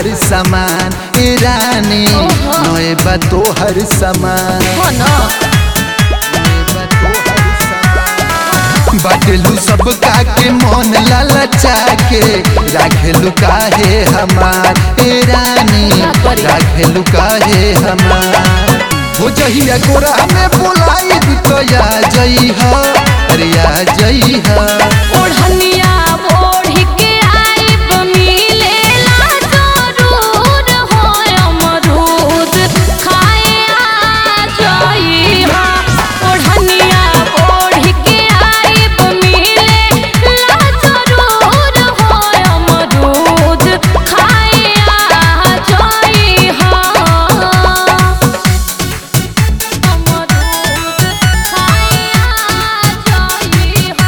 तोहर सामान ए रानी ओहो। नए बा तोहर सामान हो न बाटलू सब के मन लालचा के राखेलू काहे हमार ए रानी का करी? राखेलू काहे हमार हो जहिया गोरा में बोलाई तो या जई ह अरे या जई ह ओढ़निया ओढ़ के आइब मिलेला जरूर हो अमरूद खाए आ जइहा ओढ़निया ओढ़ के आइब मिलेला जरूर हो अमरूद खाए आ जइहा अमरूद खाए आ जइहा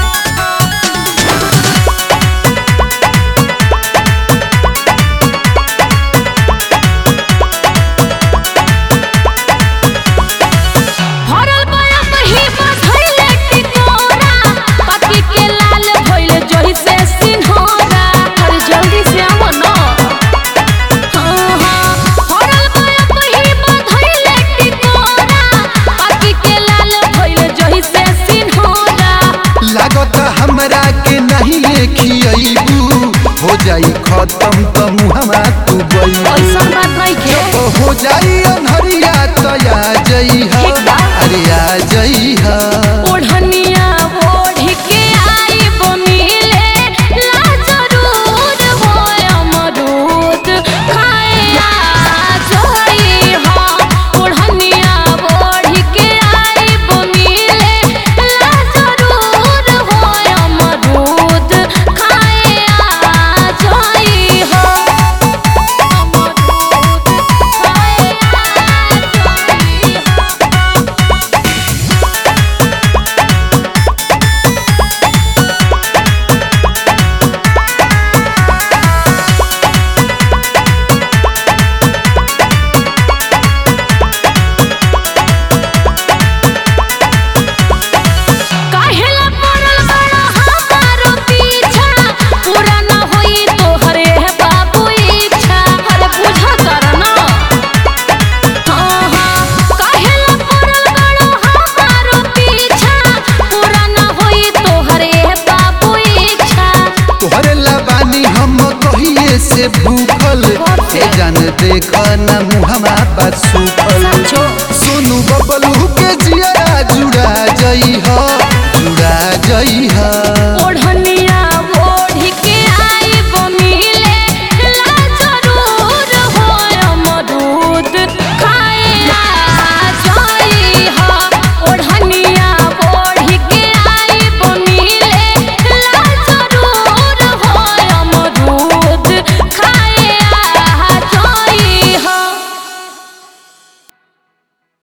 भरल बया मही बधैले टिकोरा पकी के लाल भइल जहि से सिन्होरा अरे जल्दी से आवो न हाँ हाँ भरल बया मही बधैले टिकोरा पकी के लाल भइल जहि से सिन्होरा लागत हमरा के नहीं खियबू हो जाई खत्म त मुहमा तू ऐसा गई बात नहीं के हो जाई अनहरिया तो या जई ह ठीक बा। अरे या जई ह ओढ़निया ओढ़ के आइब मिले ला जरूर हो अमरूद खाए आ जइहा ओढ़निया ओढ़ के आइब मिले ला जरूर हो अमरूद खाए आ जइहा अमरूद खाए आ जइहा काहेला पड़ल बड़ा हमारो पीछा पूरा न होई तोहरे बाबू इच्छा अरे बुझा कर ना हाँ हाँ काहेला पड़ल बड़ा हमारो पीछा पूरा न होई तोहरे बाबू इच्छा तोहरे लबानी हम कहिए से भूखल ए जान देख न मुहमा बा सुखल समझो सोनू बबलू के जिया जुड़ा जई ह